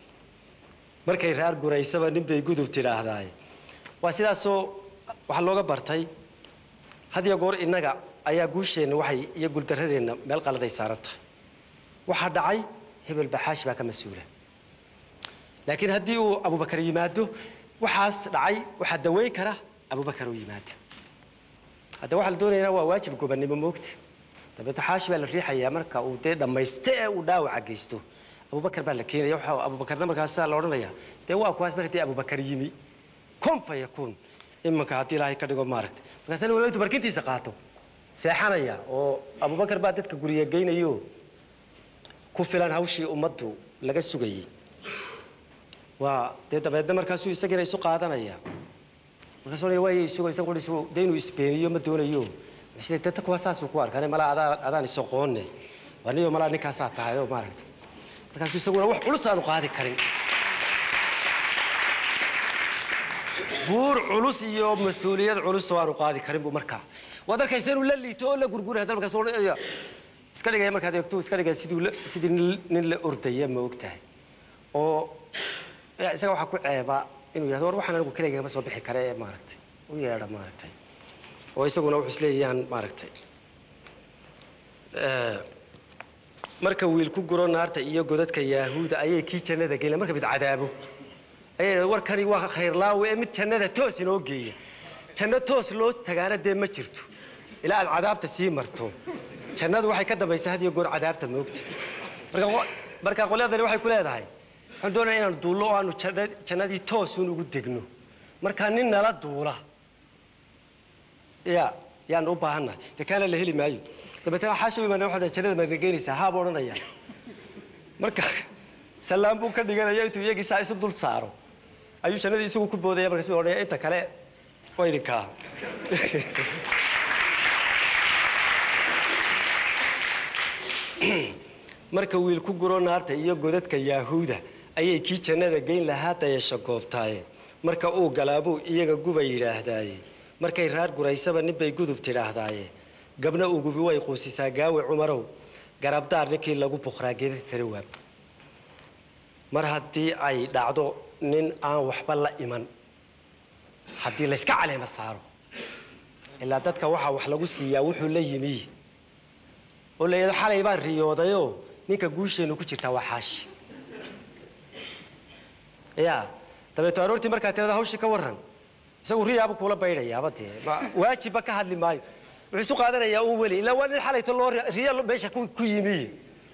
markay raar guraysaba ninbay gudub tidhaahdaaye waa sidaasoo waxaa looga bartay hadiyo goor innaga ayaa guusheenna waxay iyo guuldaradeenna meel qaladay saaran tahay waxaa dhacay hebel baxaashi baa ka mas-uula laakiin haddii uu abubakar yimaado waxaas dhacay waxaa daweyn kara abubakar oo yimaada hadda waxaa la doonayaa waa waajib gobannimo moogta dabeetna xaashi baa la riixayaa marka uu dee dhammayste ee uu dhaawaca geysto abubakar baa la keenaya waxa abubakarna markaasaa la odhanayaa dee waa kuwaas mar haddii abubakar yimi kun fa yakuun imanka haddii ilaahay ka dhigo maaragta markaasna waliba intuu barkintiisa qaato seexanaya oo abubakar baa dadka guriga geynayo ku filan hawshii ummaddu laga sugayey waa dee dabeedna markaasuu isagiina isu qaadanaya markaasuu odhanaya waayay isugo isagu isu dee inuu isbeeniyo ma doonayo isle danta kuwa saasuu ku arkaan malaa adaa adaan isoqoonne aniyo malaa ninkaasaa tahay oo maaragta markaasuu isaguna wax culus aanu qaadi karin buur culus iyo mas-uuliyad culus oo aanu qaadi karin buu markaa waad arkaysa inuu la liito oo la gurguray hadda markaas odhanaya iska dhigaya markaad eegto iska dhigaya siduu la sidii nin nin la ordaya ma og tahay oo isaga waxaa ku ceeba inuu yidhahdo war waxaan anigu keligay kama soo bixi kare ee maaragtay u yeedha maaragtay oo isaguna wuxuu isleeyayaan maaragtay marka wiil ku guro naarta iyo godadka yaahuuda ayay kii jannada geyn marka mid cadaabo ayay warkani waa khayrlaawe ee mid jannada toos inoo geeya janno toos loo tagaana dee ma jirto ilaa aad cadaabta sii marto jannadu waxay ka dambaysaa had iyo goor cadaabta moogta marka marka qolyadani waxay ku leedahay waxaan doonaya inaan duullo oo aanu jannadii toosun ugu degno markaa nin nala duula ya yaan u baahannahay dee kaana la heli maayo dabeetana xaasha u imaana waxaa jannada maadna geynaysaa haa buu odhanaya marka salaam buu ka dhiganaya intuu iyagii saa isu dul saaro ayuu jannadii isagu ku boodaya markaas odhanaya inta kale waa idinkaa marka wiil ku guro naarta iyo godadka yaahuuda ayay kii jannada geyn lahaa dayasho goobtaaye marka uu galaabuu iyaga guba yidhaahdaaye markay raar guraysaba ninbay gudub tidhaahdaaye gabna ugubi way quusisaa gaawe cumarow garabdaar ninkii lagu buqraa geedada tarawaab mar haddii ay dhacdo nin aan waxba la iman haddii layska caleema saaro ilaa dadka waxaa wax lagu siiyaa wuxuu la yimi oo la yidhahdo xalay baan riyoodayoo ninka guusheennu ku jirtaa waa xaashi ya dabeeto aroortii markaa tirada hawshii ka warran isagu riyaaba kuula baydhayaaba dee waajibba ka hadli maayo wuxuu isu qaadanayaa uu weli ilaa waa nin xalayto loo riya meesha ku yimi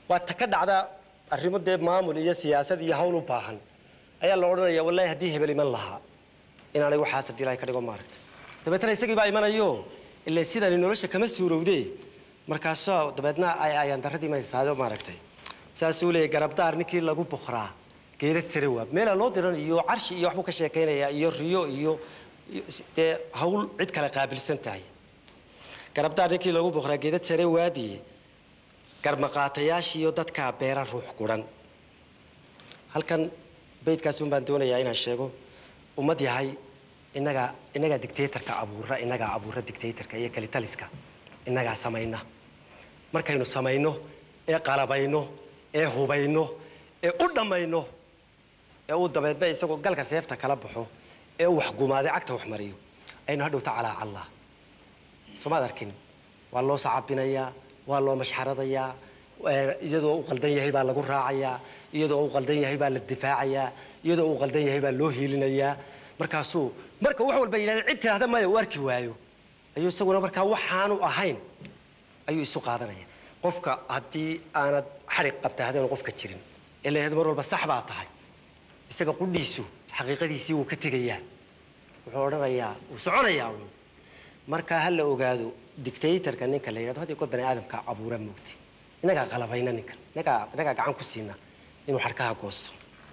waa ta ka dhacda arrimo dee maamul iyo siyaasad iyo hawl u baahan ayaa la odhanaya wallahi haddii hebel iman lahaa inaanay waxaas haddii ilahay ka dhigo maaragta dabeetana isagii baa imanayo ile sidani nolosha kama suurowde markaasoo dabeedna ay ayaan darradii imanaysaado maaragtay saasuu leeyahy garabdaar ninkii lagu bukraa geedad sare waab meela loo diran iyo carshi iyo waxbuu ka sheekaynaya iyo riyo iyo iyo s- dee hawl cid kale qaabilsan tahay garabdaar ninkii lagu bukraa geedad sare waabiye garmaqaatayaashiiyo dadkaa beera ruux guran halkan beydkaas un baan doonayaa inaan sheego ummad yahay innagaa innagaa dictatorka abuura innagaa abuura dictatorka iyo kalitaliska innagaa samayna markaynu samayno ee qalabayno ee hubayno ee u dhammayno ee uu dabeedna isagoo galka seefta kala baxo ee uu waxgumaaday cagta wax mariyo aynu hadhowta calaa callah soomaad arkin waa loo sacabinayaa waa loo mashxaradayaa ee, iyadoo uu qaldan yahay baa lagu raacayaa iyadoo uu qaldan yahay baa la difaacayaa iyadoo uu qaldan yahay baa loo hiilinayaa markaasuu marka wax walba yidhahda cid tiraahda maya uu arki waayo ayuu isaguna markaa waxaanu ahayn ayuu isu qaadanaya qofka haddii aanad xarig qabta haddaanu qofka jirin ee la yidhahdo mar walba sax baa tahay isaga qudhiisu xaqiiqadiisii wuu ka tegayaa wuxuu odhanayaa wuu soconayaa uun markaa ha la ogaado dictatorka ninka la yidhahdo had iyo goor bani aadamka abuura moogtay innagaa qalabayna ninkan innagaa innagaa gacan ku siina inuu xadhkaha goosto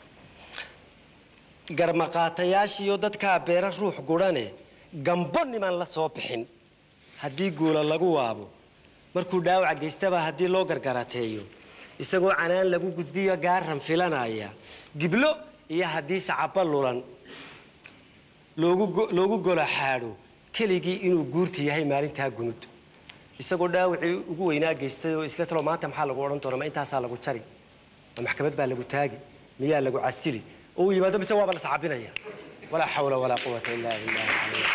garmaqaatayaashiiyo dadkaa beera ruux gurhane gambo niman la soo bixin haddii guula lagu waabo markuu dhaawaca geystaba haddii loo gargarateeyo isagoo canaan lagu gudbiyo gaaran filanaya giblo iyo haddii sacaba lulan loogu go- loogu gola xaadho keligii inuu guurta yahay maalintaa gunud isagoo dhaawacii ugu weynaa geystay oo isla talo maanta maxaa lagu odhan doona ma intaasaa lagu jari ma maxkamad baa lagu taagi miyaa lagu casili oo uu yimaado mise waaba la sacabinaya walaa xawla walaa quwata illaa billahi alcaliy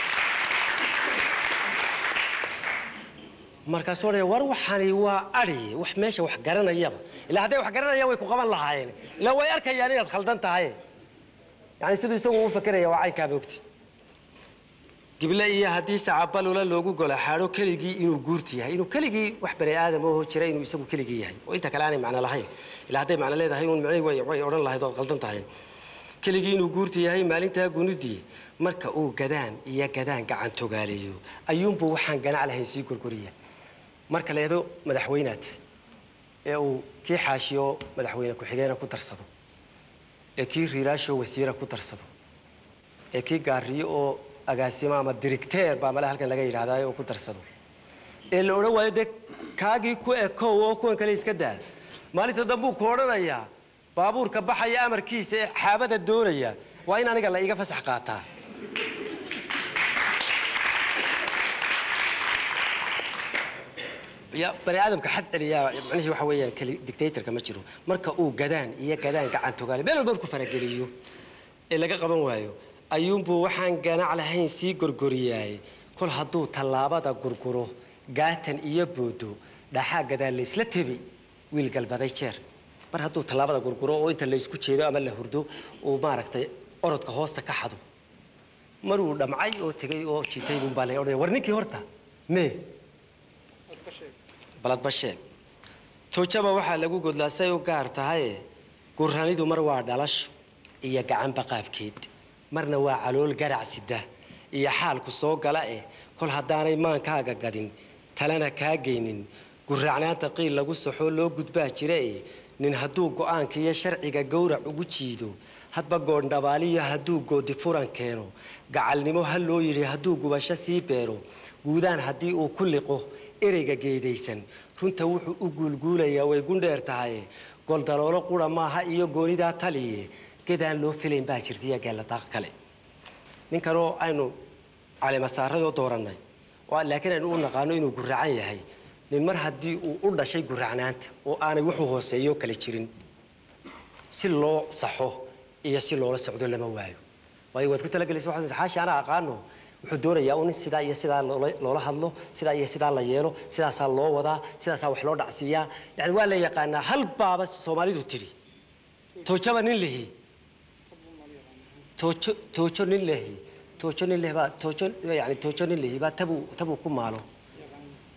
markaasuu odhanaya war waxani waa adhi wax meesha wax garanayaba ilaa hadday wax garanayaan way ku qaban lahaayeen ilaa way arkayaan inaad khaldan tahay yani siduu isagu u fakeraya waa caynkaa moogti gible iyo haddii sacabalula loogu gola xaadho keligii inuu guurti yahay inuu keligii wax bani aadam oo jira inuu isagu keligii yahay oo inta kale aanay macno lahayn ilaa hadday macno leedahay uun micnihi way way odhan lahayd ood qaldan tahay keligii inuu guurti yahay maalintaa gunudii marka uu gadaan iyo gadaan gacan togaaleeyo ayuunbuu waxaan ganac lahayn sii gorgoriya marka la yidhahdo madaxweynaad ee uu kii xaashiyo madaxweyne ku-xigeena ku darsado ee kii riiraasho wasiira ku darsado ee kii gaariyo oo agaasimo ama dirigteer baa male halkan laga yidhahdaa oo ku darsado ee la odhan waayo dee kaagii ku ekow oo kuwan kale iska daa maalinta dambuu ku odhanayaa baabuurka baxaya amarkiisa ee xaabada doonaya waa in aniga la iga fasax qaataa ya bani aadamka xad celiyaa macnihii waxa weeyaan keli dictatorka ma jiro marka uu gadaan iyo gadaan gacan togaale meel walba ku farageliyo ee laga qaban waayo ayuunbuu waxaan ganac lahayn sii gorgoriyaay kol hadduu tallaabada gurguro gaatan iyo boodo dhaxaa gadaan laysla tebi wiil galbaday jeer mar hadduu tallaabada gurguro oo inta laysku jeedo ama la hurdo uu maaragtay orodka hoosta ka xado maruu dhamcay oo tegay oo jitay buunbaa la odhanaya war ninkii horta mee baladba sheeg toojaba waxaa lagu godlaa say u gaar tahaye gurranidu mar waa dhalasho iyo gacanba qaabkeed marna waa calool garac sida iyo xaalku soo gala eh kol haddaanay maankaaga gadin talena kaa geynin gurracnaanta qiil lagu saxoo loo gudbaa jira eh nin hadduu go'aanka iyo sharciga gowrac ugu jiido hadba goondhabaaliyo hadduu goodi furan keeno gacalnimo ha loo yidhi hadduu gubasho sii beero guudaan haddii uu ku liqo ereyga geedaysan runta wuxuu u guulguulayaa way gundheer tahay goldaloolo qura maaha iyo goonidaa taliye gedaan loo filayn baa jirtaiyo geelladaaq kale ninkanoo aynu calemasaaradoo doorannay oo laakiin aynu u naqaano inuu guracan yahay nin mar haddii uu u dhashay guracnaanta oo aanay wuxuu hooseeyo kale jirin si loo saxo iyo si loola socdo lama waayo waayo waad ku talagelaysa waxaad xaashi anaa aqaano wuxuu doonayaa un in sidaa iyo sidaa loola loola hadlo sidaa iyo sidaa la yeelo sidaasaa loo wadaa sidaasaa wax loo dhacsiiyaa yani waa la yaqaanaa hal baaba soomaalidu tidhi toojaba nin lihi toojo toojo nin lehi toojo nin leh baa toojo yani toojo nin lehi baa tabuu tabuu ku maalo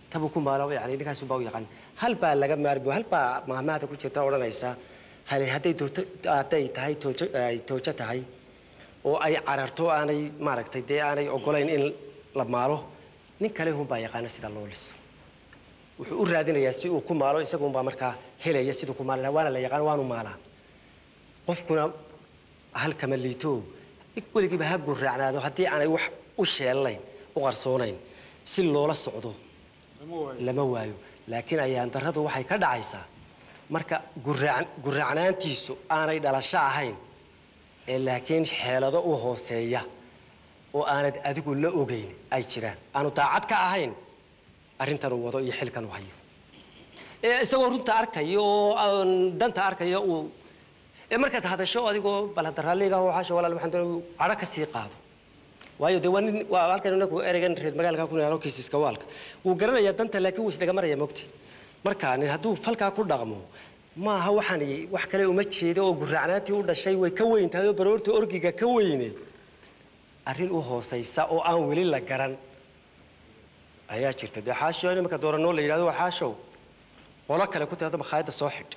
tabuu ku maalo yani ninkaasu baa u yaqaan hal baa laga maarmi hal baa mahmaahda ku jirta odhanaysa hale hadday toojo hadday tahay toojo ay toojo tahay oo ay cararto aanay maaragtay dee aanay ogolayn in la maalo nin kale hunbaa yaqaana sida loo liso wuxuu u raadinayaa si uu ku maalo isagunbaa markaa helaya siduu ku maali lahaa waana la yaqaan waanu maalaa qofkuna halkama liito weligiiba ha guraacnaado haddii aanay wax u sheelnayn u qarsoonayn si loola socdo lama waayo laakiin ayaan darradu waxay ka dhacaysaa marka guraac guraacnaantiisu aanay dhalasho ahayn ee laakiin xeelado u hooseeya oo aanad adigu la ogeyn ay jiraan aanu daacad ka ahayn arrintan uu wado iyo xilkan uu hayo ee isagoo runta arkaya oo aan danta arkaya uu ee markaad hadasho adigoo bal hadda raalliga oo xaasha walaal waxaan doonay cadho ka sii qaado waayo dee waa nin waa halkan inagu ereygan reer magaalka ku nool kiisiska waalka wuu garanayaa danta laakiin wuu isdhaga maraya mogti marka nin hadduu falkaa ku dhaqmo maaha waxaan wax kale uma jeedo oo guraacnaantii u dhashay way ka weyn tahay oo baroorta orgiga ka weyne arrin u hoosaysa oo aan weli la garan ayaa jirta dee xaasho nimanka dooranoo la yidhahdo waa xaashow qolo kale ku tirada makhaayadda soo xidh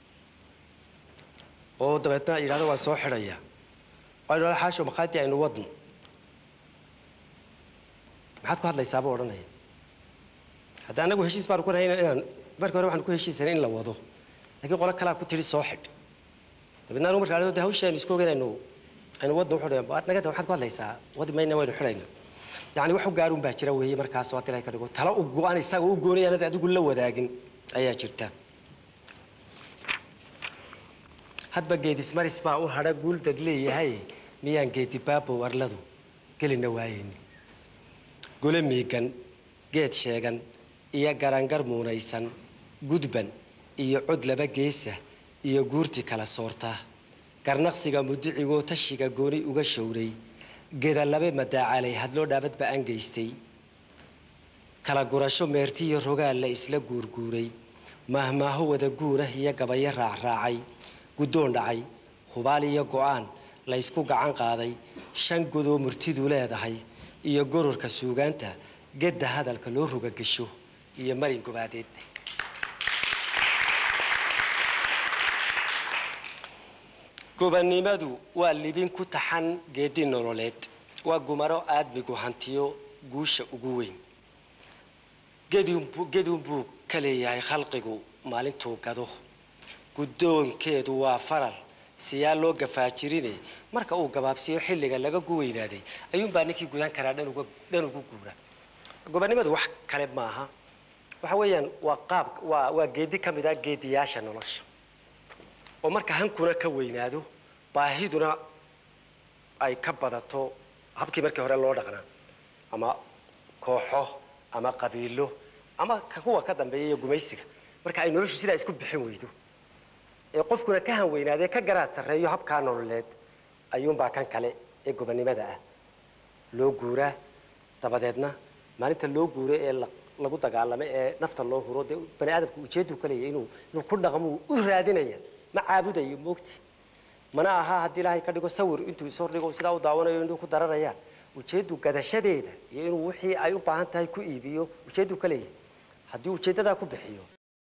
oo dabeetna yidhahdo waan soo xidhaya waa yidhahdo xaasho makhaayadii aynu wadno maxaad ku hadlaysaa buu odhanaya hadda annagu heshiis baanu ku nahay inaan markii hore waxaan ku heshiisanay in la wado laakiin qolo kalaa ku tidhi soo xidh dabeedna anigu markaa de hawshii aynu isku ogeyn aynu aynu wadno wuxuu dhahay nagada waxaad ku hadlaysaa wadi mayna waynu xidhayna yacni wax u gaarun baa jira weeye markaas oo haddii ka dhigo tala u go-an isaga u goonay aanad adigu la wadaagin ayaa jirta hadba geedismaris baa u hadha guuldad leeyahay miyaan geedi baabo warladu gelina waayeyni gole miigan geed sheegan iyo garangar muunaysan gudban iyo cod laba geesa iyo guurti kala soorta garnaqsiga mudicigoo tashiga gooni uga showray gedalabe madaacalay hadloo dhaabadba aan geystay kala gurasho meertiyo rogaal la isla guurguuray maahmaaho wada guurah iyo gabayo raacraacay guddoon dhacay hubaal iyo go'aan la ysku gacan qaaday shan godoo murtidu leedahay iyo gororka suugaanta gedda hadalka loo roga gesho iyo marin gobaadeed gobannimadu waa libin ku taxan geedi nololeed waa gumaro aadmigu hantiyo guusha ugu weyn gedun buu ka leeyahay khalqigu maalintuu gado guddoonkeedu waa faral siyaa loo gafaajirine marka uu gabaabsiyo xilliga laga guweynaaday ayuunbaa ninkii gudan karaa dhan ugu guura gobannimadu wax kale maaha waxa weeyaan waa qaab waa waa geedi ka mid ah geediyaasha nolosha oo marka hankuna ka weynaado baahiduna ay ka badato habkii markii hore loo dhaqnaa ama kooxo ama qabiilo ama kuwa ka dambeeya iyo gumaysiga marka ay noloshu sidaa isku bixin weydo ee qofkuna ka hanweynaadee ka garaad sarreeyo habkaa nololeed ayuunbaa kan kale ee gobannimada ah loo guuraa dabadeedna maalinta loo guuro ee lagu dagaalamo ee nafta loo huro dee bani aadamku ujeedduu ka leeyahy inuu inuu ku dhaqmo u raadinaya ma caabudayo moogti mana aha haddii ilaahay ka dhigo sawir intuu ishordhigo sidaa u daawanayo inuu ku dararayaan ujeeddu gadashadeeda iyo inuu wixii ay u baahan tahay ku iibiyo ujeedduu ka leeyahay haddii ujeeddadaa ku bixiyo